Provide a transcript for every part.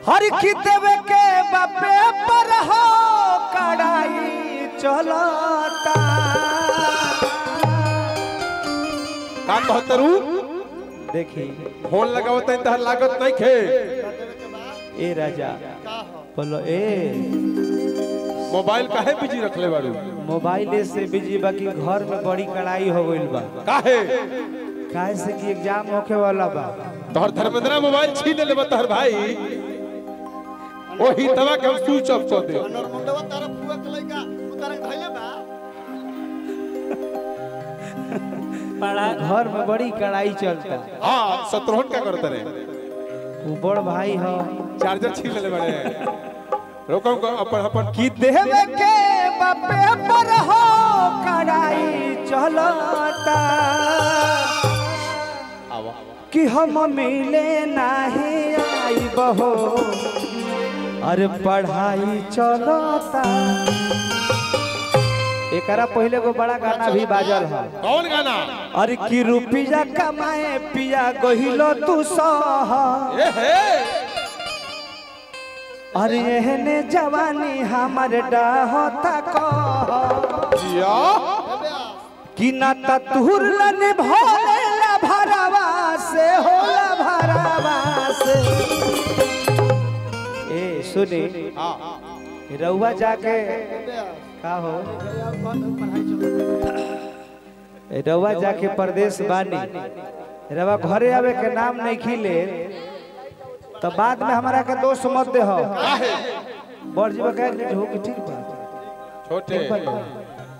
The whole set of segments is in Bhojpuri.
हर की देवे के बापे पर हो कड़ाई चलता का कहतरू देखी फोन लगावत है तहर लागत नहीं खे ए राजा बोलो ए मोबाइल काहे बिजी रखले बारू मोबाइल से बिजी बाकी घर में बड़ी कड़ाई हो गइल बा काहे काहे से कि एग्जाम होखे वाला बा तोहर धर्मेंद्र मोबाइल छीन लेबे तोहर भाई ओही तवा के हम स्विच ऑफ कर दे नरमुंडवा तारा फुआ के लइका उतारे धइले बा घर में बड़ी कड़ाई चलता हां शत्रुघ्न का करते रे वो बड़ भाई हो चार्जर छीन ले बड़े रोको को अपन अपन कि देवे के बापे पर हो कड़ाई चलता आवा कि हम मिले नहीं आई बहो अरे पढ़ाई चलता एकरा पहले को बड़ा गाना भी बाजल है कौन गाना अरे कि रुपया कमाए पिया गहिलो तू सह ए हे अरे एहने जवानी हमर डाहता कह जिया कि ना ततुर लन भोले ला भरावा से होला भरावा से ए सुनी हां रउआ जाके का हो ए, रउआ जाके परदेश बानी रउआ घरे आवे के नाम नहीं खिले तो बाद में हमारा के दोस्त मत दे हो काहे बड़ जीवा कह हो कि ठीक बा छोटे ठीक बा ना?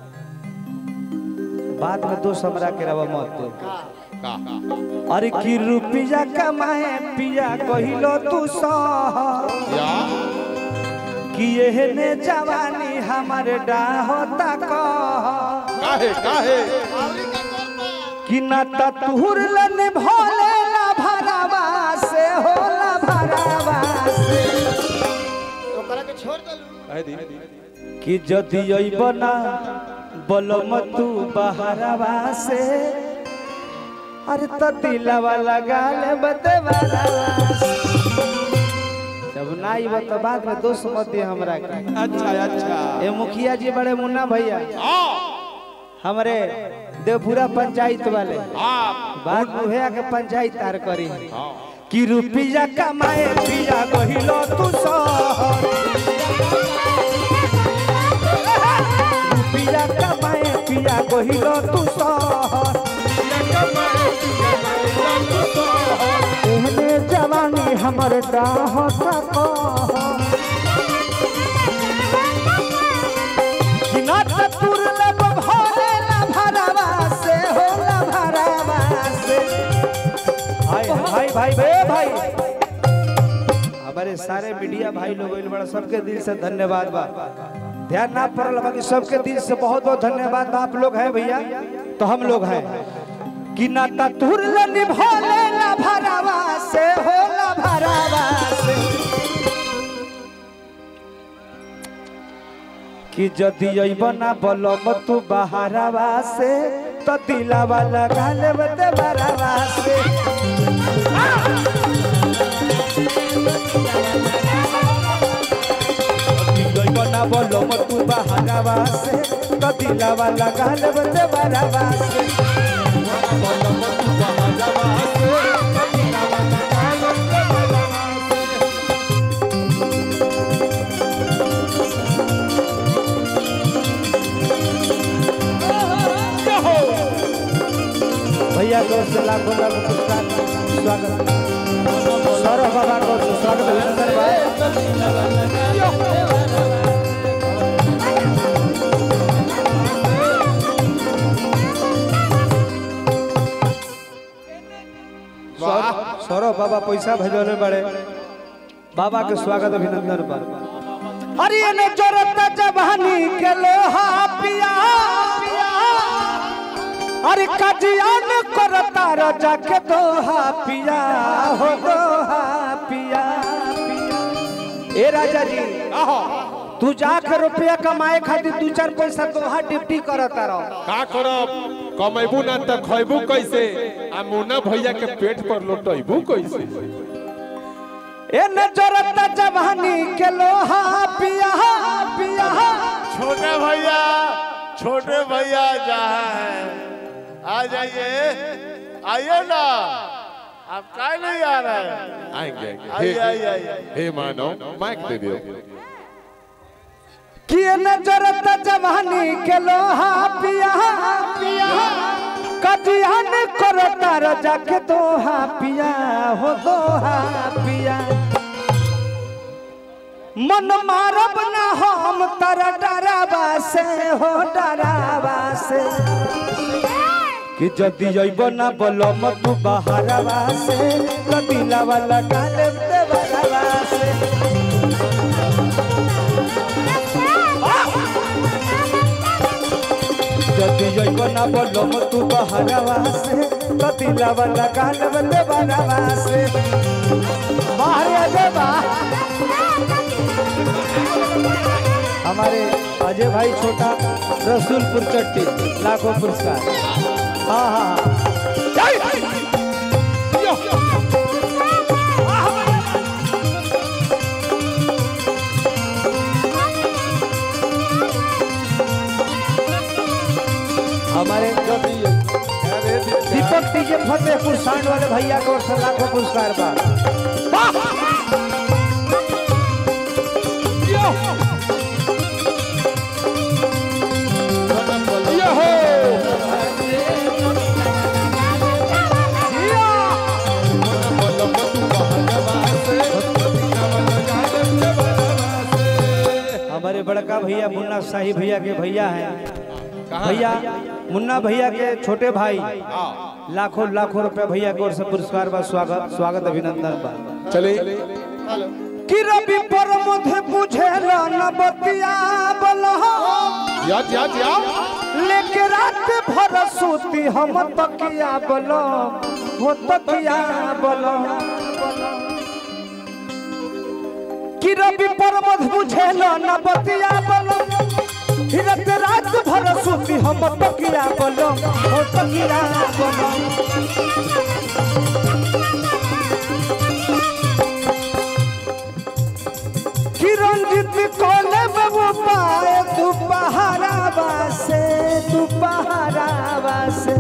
बाद में दोस्त हमरा के रवा मत दे का अरे की रुपया कमाए पिया कहिलो तू सह या कि एहने जवानी हमर डाहता कह काहे काहे कि न ततुर लन भोले ला भरावा से होला भरावा से ओकरा के छोड़ देलू काहे दी कि जदि अइबना बलम तू बहरावा से अरे त दिलवा लगा ले बते जब ना आइब तो बाद में दोस्त मत दे हमरा के अच्छा अच्छा ए मुखिया जी बड़े मुन्ना भैया हां हमारे देवपुरा पंचायत वाले हां बात मुहे आके पंचायत तार करी हां कि रुपया कमाए पिया गहिलो तू शहर रुपया कमाए पिया गहिलो तू शहर एहने जवानी हमर डाहत कि ना ततुर लब भोले ला भरावा से हो ला भरावा से हाय हाय भाई बे भाई हमारे सारे मीडिया भाई लोग इल बड़ा सबके दिल से धन्यवाद बा ध्यान ना पड़ल बाकी सबके दिल से बहुत बहुत धन्यवाद बा आप लोग हैं भैया तो हम लोग हैं कि ना ततुर लन भोले ला भरावा से हो ला भरावा से कि जदि अइबना बलम तू बहारावा से तो दिलावा लगा लेब ते बरावा से अइबना बलम तू बहारावा से तो दिलावा लगा लेब ते बरावा से बलम तू बहारावा से तो दिलावा लगा लेब ते बरावा से। भैया को से लाखों लाख पुरस्कार स्वागत सौरभ बाबा को स्वागत अभिनंदन भाई सौरभ सौरभ बाबा पैसा भेजने बड़े बाबा के स्वागत अभिनंदन पर अरे ने जरूरत जवानी के लोहा पिया अरे कजियान करता रजा के दोहा पिया हो दोहा पिया पिया ए राजा जी तू जाके रुपया कमाए खातिर दू चार पैसा दोहा ड्यूटी करता रहो का करब कमेबू ना त खैबू कैसे आ मुन्ना भैया के पेट पर लोटैबू कैसे ए नजरत जवानी के लोहा पिया पिया छोटे भैया छोटे भैया जहाँ है आ जाइए आइए ना आप काय नहीं आ रहे हैं आएंगे आइए आएंगे आइए आइए हे मानो माइक दे दियो कि ए नजरत जवानी के लोहा पिया पिया कटियान करो तार जाके दोहा पिया हो दोहा पिया मन मारब ना हम तारा डरावा से हो डरावा से कि जदि अइब ना बलम तू बहरवा से कदिला वाला गाले देवरवा से जदि अइब ना बलम तू बहरवा से कदिला वाला गाले देवरवा से बाहर देवा हमारे अजय भाई छोटा रसूलपुर चट्टी लाखों पुरस्कार हाँ हाँ हाँ हमारे जो दीपक टीजे फतेहपुर सांड वाले भैया को ओर से लाखों पुरस्कार बा हमारे बड़का भैया मुन्ना शाही भैया के भैया हैं भैया मुन्ना भैया के छोटे भाई लाखों लाखों रुपए भैया की ओर से पुरस्कार बा स्वागत स्वागत अभिनंदन बा चले हेलो कि रवि पर मुझे बुझे न बतिया बलहो याद याद याद लेके रात भर सूती हम तकिया बलो हो तकिया बलो कि रवि पर मध बुझे न बतिया बलो हिरत रात भर सूती हम तकिया बलो हो तकिया बलो कि रंजित कोले बाबू पाए तू पहाड़ा बासे तू पहाड़ा बासे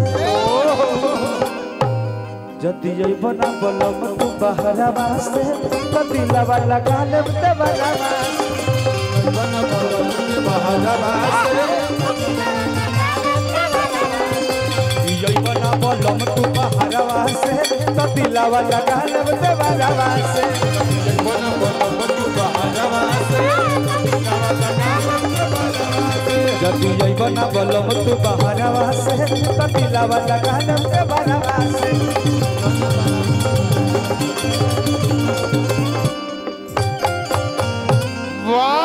जति जइब ना बलम तू पहाड़ा बासे कतिला वाला गाले ते वाला बासे जइब ना बलम तू पहाड़ा बासे कतिला वाला गाले ते वाला बासे जदि जइब ना बलम तू बहरवा से कतिला वाला गालम के बरवा से